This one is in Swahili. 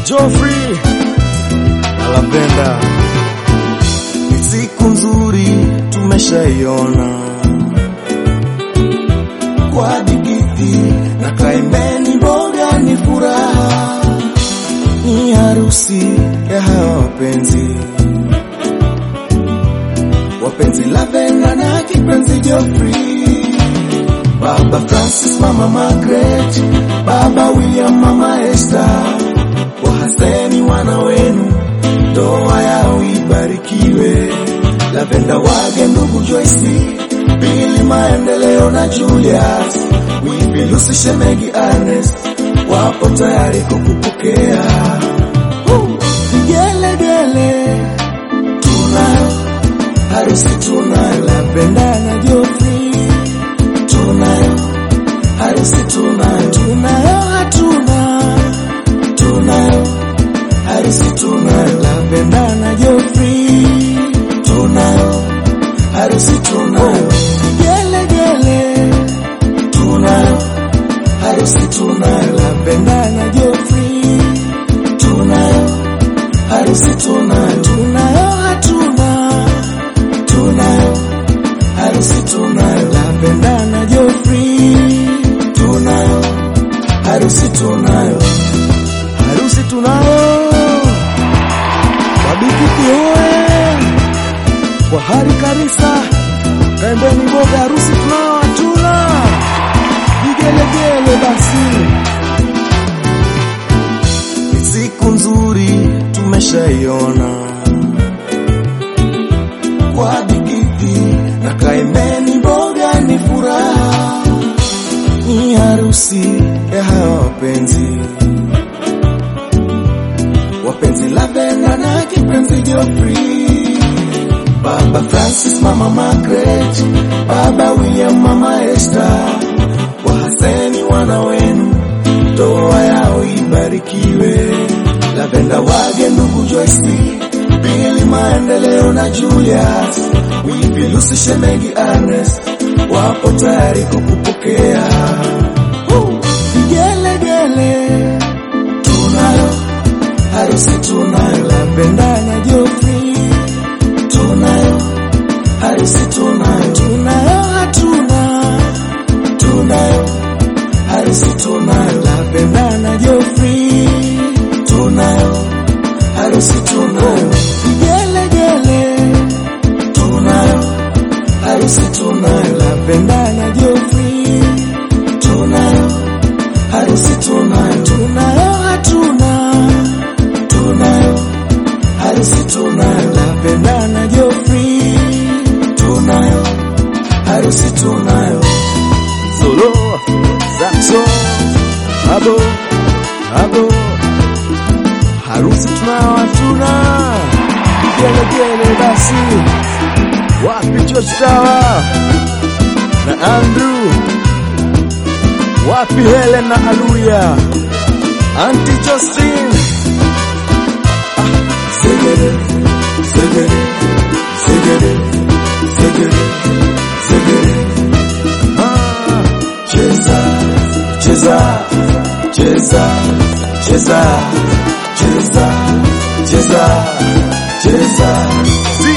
Joffrey Alapenda. Ni siku nzuri tumeshaiona kwa digiti na kaimeni, mboga ni furaha, ni harusi ya hawa wapenzi wapenzi Lavenda na kipenzi Geoffrey, Baba Francis, Mama Margaret, Baba William, Mama Esther, wahaseni wana wenu, ndoa yao ibarikiwe. Lavenda wage ndugu Joyce, Billy Maendeleo na Julius, Wipi Lucy, Shemegi Ernest, wapo tayari kukupokea. Woo! Vigelegele tunayo harusi tunayo, Lavenda na Geoffrey tunayo harusi tunayo, tunayo hatuna tunayo harusi tunayo, Lavenda na Geoffrey tunayo harusi tunayo, gelegele tunayo harusi tunayo, Lavenda na Geoffrey tunayo harusi tunayo, tunayo hatuna tunayo harusi tunayo, Lavenda na Geoffrey tunayo harusi tunayo, harusi tunayo, wabikiki hoe kwa hari Karisa, kaembeni mboga, harusi tunao hatuna, vigelegele basi. Ni siku nzuri tumeshaiona kwa digiti na kaembeni, mboga ni furaha, ni harusi ya hawa wapenzi wapenzi Lavenda na kipenzi Geoffrey, Baba Francis, Mama Margaret, Baba William, Mama Esther, wahaseni wana wenu, ndoa yao ibarikiwe. Lavenda wage ndugu Joyce, Billy Maendeleo na Julius, Wipi Lucy, Shemegi Ernest, wapo tayari kukupokea. Woo! Vigelegele tunayo harusi tunayo, Lavenda na Geoffrey tunayo harusi tunayo, tunayo hatuna tunayo harusi tunayo, Lavenda na Geoffrey tunayo harusi tunayo, vigelegele tunayo harusi tunayo, Lavenda na Geoffrey tunayo harusi tunayo, tunayo hatuna tunayo harusi tunayo, Lavenda na Geoffrey tunayo harusi tunayo, Solo Saxo Abo Abo harusi tunayo hatuna, vigelegele basi. Wapi George Tawa na Andrew, wapi Helen na Aluya, Auntie Justine Segere Segere Segere Segere Segere Ah, Cheza Cheza Cheza Cheza Cheza Cheza Cheza